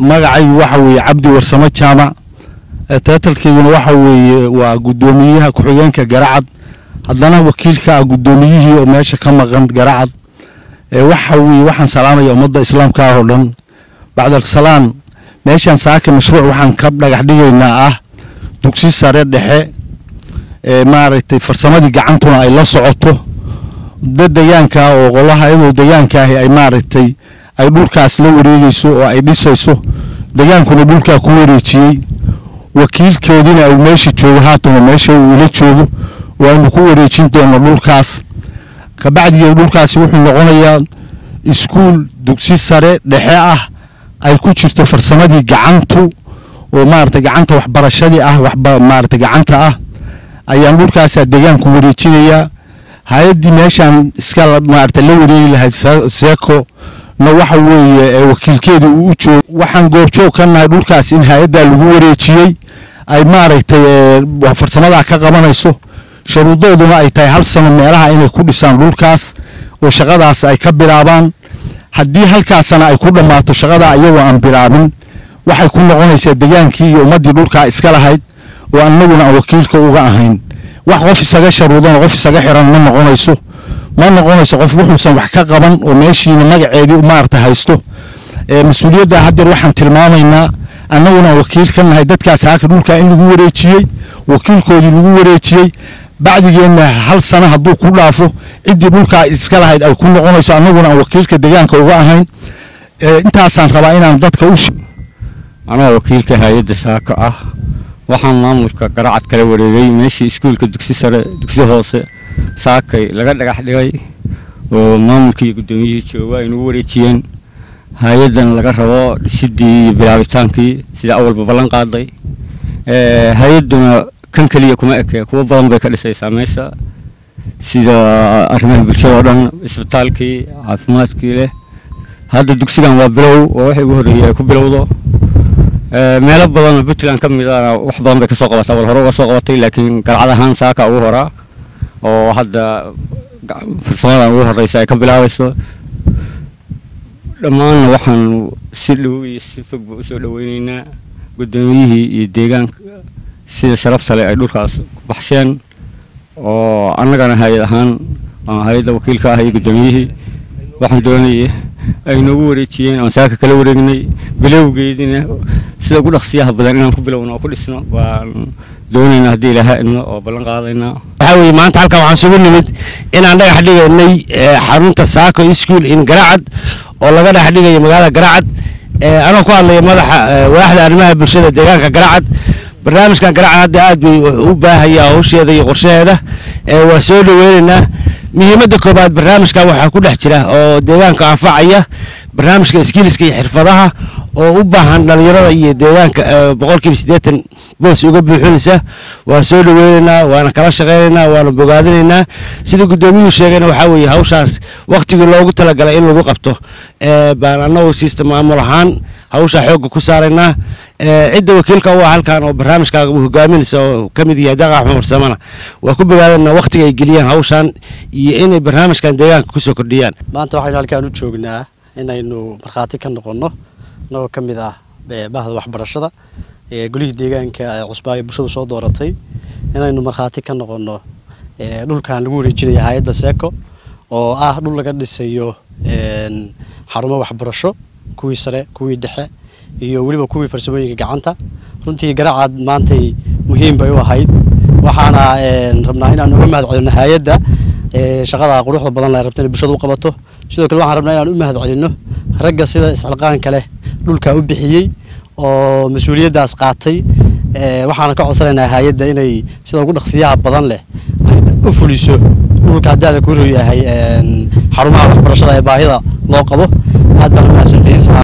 magacaygu waxa weeye cabdi warsamo jaamac taatalkeyguna waxa weeye waa guddoomiyaha ku-xigeenka garacad haddana wakiilka ah guddoomiyihii oo meesha ka maqan garacad waxa weeye waxaan salaamaya ummadda islaamka ah oo dhan bacdalsalaan meeshaan saaka mashruuc waxaan ka dhagax dhigaynaa ah dugsi sare dhexe maaragtay farsamadii gacantuna ay la socoto dad degaanka oo qolaha iyadoo degaanka ahi ay maaragtay ay dhulkaas la wareegeyso oo ay dhisayso degaankuna dhulkaa ku wareejiyey wakiilkoodiina uu meesha joogo haatan oo meesha uu ila joogo waanu ku wareejin doona dhulkaas kabacdigeed dhulkaasi wuxuu noqonayaa iskuul dugsi sare dhexe ah ay ku jirto farsamadii gacantu oo maaragtay gacanta waxbarashadii ah waxba maaragtay gacanta ah ayaan dhulkaasaa degaanku wareejinayaa hay-addii meeshaan iska maaragtay la wareegi lahayd seeko na waxa weeye wakiilkeedii uu u joogo waxaan goobjoog ka nahay dhulkaas in hay-addaa lagu wareejiyey ay maaragtay farsamadaa ka qabanayso sharuudooduna ay tahay hal sano meelaha inay ku dhisaan dhulkaas oo shaqadaas ay ka bilaabaan haddii halkaasana ay ku dhammaato shaqadaa iyagoo aan bilaabin waxay ku noqonaysaa degaankii iyo ummaddii dhulkaa iska lahayd oo annaguna aan wakiilka uga ahayn wax qof isaga sharuudan qof isaga xiran ma noqonayso ma noqonayso qof wuxuusan wax ka qaban oo meeshiina magaceedii maarata haysto mas-uuliyadda haddeer waxaan tilmaamaynaa annaguna wakiil ka nahay dadkaas halka dhulkaa in lagu wareejiyey wakiilkoodii lagu wareejiyey bacdigeenna hal sano hadduu ku dhaafo ciddii dhulkaa iska lahayd ay ku noqonayso annaguna aan wakiilka degaanka uga ahayn intaasaan rabaa inaan dadka u anaa wakiilka hay-adda saaka ah waxaan maamulka garacad kala wareegay meeshii iskuulka dugsi sare dugsi hoose saakay laga dhagax dhigay oo maamulkii iyo guddoomiyihii jooga ay nagu wareejiyeen hay-addan laga rabo dhisidii iyo bilaabitaankii sida awalba ballan qaaday hay-adduna kan keliya kuma eke kuwo badan bay ka dhisaysaa meesha sida arrimaha bulshada oo dhan isbitaalkii caafimaadkii leh hadda dugsigan waa bilow oo waxay ugu horreeyey ay ku bilowdo meelo badanoo puntland ka mid a wax badan bay ka soo qabataa wal hore uga soo qabatay laakiin galcad ahaan saaka ugu horaa oo hadda farsamadan ugu horreysa ay ka bilaabayso dhammaanna waxaan si dhow iyo si fogba usoo dhoweyneynaa guddoomiyihii iyo deegaanka sida sharafta leh ay dhulkaas ku baxsheen oo annagana hay-ad ahaan hay-adda wakiilka ah iyo guddoomiyihii waxaan doonayay ay noogu wareejiyeen aan saaka kala wareegnay bilowgeediina sida ugu dhaqsiyaha badan inaan ku bilowno oo ku dhisno waan doonaynaa haddii ilaaha idno oo ballan qaadaynaa waxaa weeye maanta halkan waxaan isugu nimid inaan dhagax dhigaynay xarunta saako school in garacad oo laga dhex dhigayo magaalada garacad anoo ku hadlaya madaxa waaxda arrimaha bulshada deegaanka garacad barnaamijkan garacad hadda aad bay u baahaya hawsheeda iyo qorshaheeda waa soo dhoweynaynaa muhiimadda koobaad barnaamijkan waxaa ku dhex jira oo deegaanka anfacaya barnaamijka iskiiliska iyo xirfadaha oo u baahan dhalinyarada iyo deegaanka boqolkiiba siddeetan boos uga buuxinaysa waan soo dhoweynaynaa waana kala shaqaynaynaa waana bogaadinaynaa sida guddoomiyuhu sheegayna waxaa weeye hawshaas wakhtigii loogu talagalay in lagu qabto baan annagu siista maamul ahaan hawshaa xoogga ku saaraynaa cidda wakiilka u ah halkan oo barnaamijkaaga hogaaminaysa oo ka mid yahay daqa axmed farsamana waa ku bogaadana wakhtiga ay geliyaan hawshan iyo inay barnaamijkan deegaanka kusoo kordhiyaan maanta waxaynu halkaan u joognaa inaynu markhaati ka noqonno annagoo ka mid ah bahda waxbarashada golihii deegaanka ee cusbaa ee bulshadu soo dooratay inaynu markhaati ka noqonno dhulkan lagu wareejinaya hay-adda seeko oo ah dhul laga dhisayo xarumo waxbarasho kuwii sare kuwii dhexe iyo weliba kuwii farsamooyinka gacanta runtii garacad maantay muhiim bay u ahayd waxaana rabnaa inaan uga mahad celino hay-adda shaqada quruxda badan la rabta inay bulshada u qabato sidoo kale waxaan rabnaa inaan u mahad celino ragga sida isxilqaanka leh dhulka u bixiyey oo mas-uuliyaddaas qaatay waxaana ka codsanaynaa hay-adda inay sida ugu dhaqsiyaha badan leh u fuliso dhulka haddaana ku yahay xarumaha waxbarashada ee baahida loo qabo aad baan u mahadsantihiin